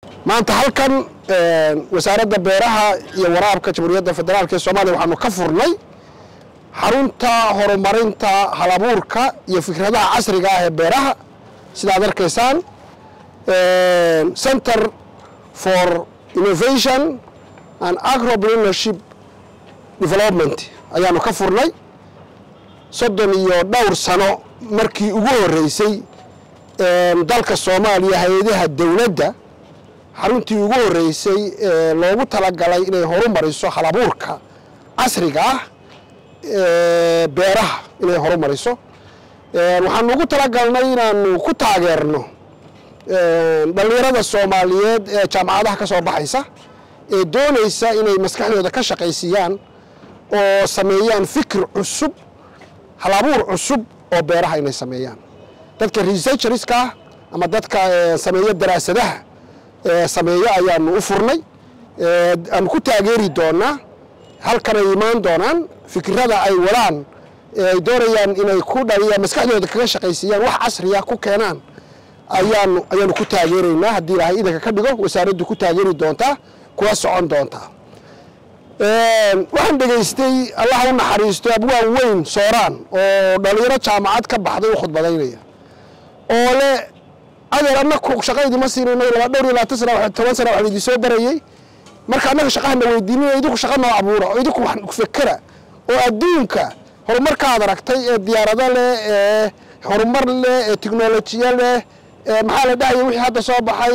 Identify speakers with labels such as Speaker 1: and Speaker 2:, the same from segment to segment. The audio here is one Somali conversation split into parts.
Speaker 1: maanta halkan wasaaradda beeraha iyo waraabka jamhuuriyadda federaalk ee soomaaliya waxaanu ka furnay xarunta horumarinta halabuurka iyo fikradaha casriga ah ee beeraha sidaad arkaysaan center for innovation and agropreneurship development ayaanu ka furnay soddon iyo dhowr sano markii ugu horreysay dalka soomaaliya hay-adaha dowladda xaruntii ugu horreysay ee loogu talagalay inay horumariso halabuurka casriga ah beeraha inay horumariso waxaanu ugu talagalnay inaanu ku taageerno dhallinyarada soomaaliyeed ee jaamacadaha ka soo baxaysa ee doonaysa inay maskaxdooda ka shaqaysiiyaan oo sameeyaan fikir cusub halabuur cusub oo beeraha inay sameeyaan dadka researcherska ah ama dadka sameeya daraasadaha sameeya ayaanu u furnay aanu ku taageeri doonaa halkanay imaan doonaan fikirada ay wadaan ay doonayaan inay ku dhaliyaan maskaxdooda kaga shaqaysiiyaan wax casriya ku keenaan ayaanu ayaanu ku taageeraynaa haddii ilaahay idanka ka dhigo wasaaraddu ku taageeri doontaa kuwa socon doontaa waxaan dhegaystay allaha u naxariisto abwaan weyn sooraan oo dhallinyaro jaamacad ka baxday u khudbadaynaya oo le adeer annaku shaqa idima siinayno laba dhowr iyo labaatan sana toban sana waxaan idin soo barayey marka annaga shaqahana weydiinina idinku shaqa noo abuura oo idinku wax fekera oo adduunka horumarkaad aragtay ee diyaarado leh ee horumar leh ee tiknolojiya leh maxaa la dhahaya wixii hadda soo baxay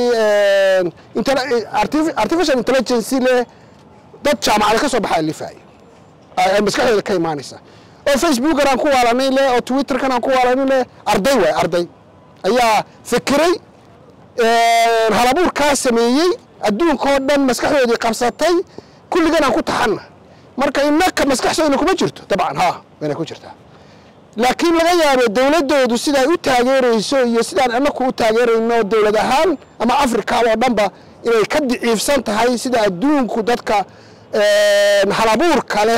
Speaker 1: artificial intelligency leh dad jaamacada ka soo baxaa lifaaya ay maskaxdooda ka imaanaysa oo facebookan aan ku waalanay leh oo twitterkan aan ku waalanay leh arday waay arday ayaa fikiray halabuurkaa sameeyey adduunkao dhan maskaxdoodii qabsatay kulligan aan ku taxanna marka innaka maskaxdoodna kuma jirto dabcan ha wayna ku jirtaa laakiin laga yaabo dowladdoodu siday u taageerayso iyo sidaan annaku u taageerayno dowlad ahaan ama africa oo dhanba inay ka diciifsan tahay sida adduunku dadka halabuur kale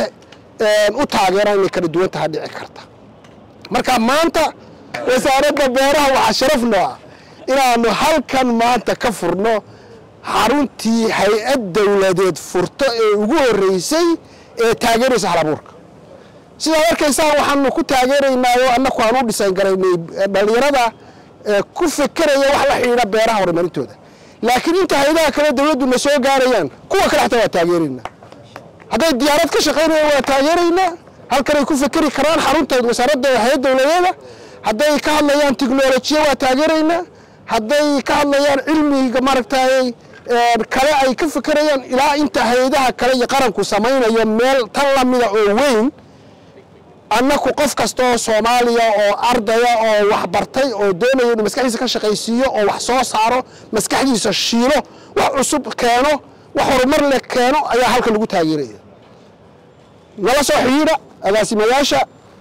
Speaker 1: u taageeraan inay kala duwan taha dhici karta marka maanta wasaaradda beeraha waxaa sharaf noo ah inaanu halkan maanta ka furno xaruntii hay-ad dowladeed furto ee ugu horreysay ee taageeraysa halabuurka sidaad arkaysaan waxaanu ku taageeraynaa oo annaku aan u dhisan garaynay dhallinyarada ku fekeraya wax la xidhiidha beeraha horumarintooda laakiin inta hay-adaha kale dowladduna soo gaarayaan kuwa kale xataa waa taageeraynaa hadday diyaarad ka shaqaynayaan waa taageeraynaa halkanay ku fekeri karaan xarunta wasaaradda hay-ad dowladeeda hadday ka hadlayaan tiknolojiya waa taageeraynaa hadday ka hadlayaan cilmiga maaragtay kale ay ka fekerayaan ilaa inta hay-adaha kale iyo qaranku samaynayo meel tan lamida oo weyn annaku qof kasta oo soomaaliya oo ardaya oo waxbartay oo doonaya inuu maskaxdiisa ka shaqaysiiyo oo wax soo saaro maskaxdiisa shiilo wax cusub keeno wax horumar leh keeno ayaa halkan lagu taageeraya nala soo xidhiidha agaasimayaasha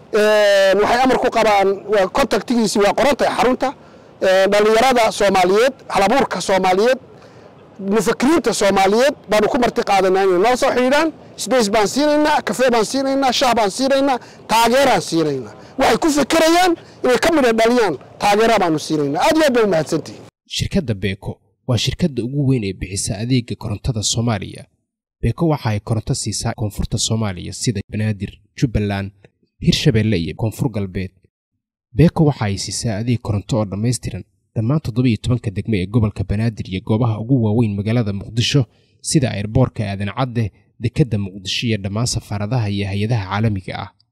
Speaker 1: waxay amar ku qabaan contactigiisi waa qorantahay xarunta dhallinyarada soomaaliyeed halabuurka soomaaliyeed mufakiriinta soomaaliyeed baanu ku marti qaadanaa inay nala soo xidhiidhaan sbace baan siinaynaa kafee baan siinaynaa shah baan siinaynaa taageeraan siinaynaa waxay ku fekerayaan inay ka midha dhaliyaan taageera baanu siinaynaa aad iyo aad baa umahadsantihin
Speaker 2: shirkadda beeko waa shirkadda ugu weyn ee bixisa adeega korontada soomaaliya beeko waxa ay koronto siisaa koonfurta soomaaliya sida banaadir jubbaland hirshabeelle iyo koonfur galbeed beeko waxa ay siisaa adeeg koronto oo dhammaystiran dhammaan toddobiiyo tobanka degmo ee gobolka banaadir iyo goobaha ugu waaweyn magaalada muqdisho sida airboorka aadan cadde dekedda muqdisho iyo dhammaan safaaradaha iyo hay-adaha caalamiga ah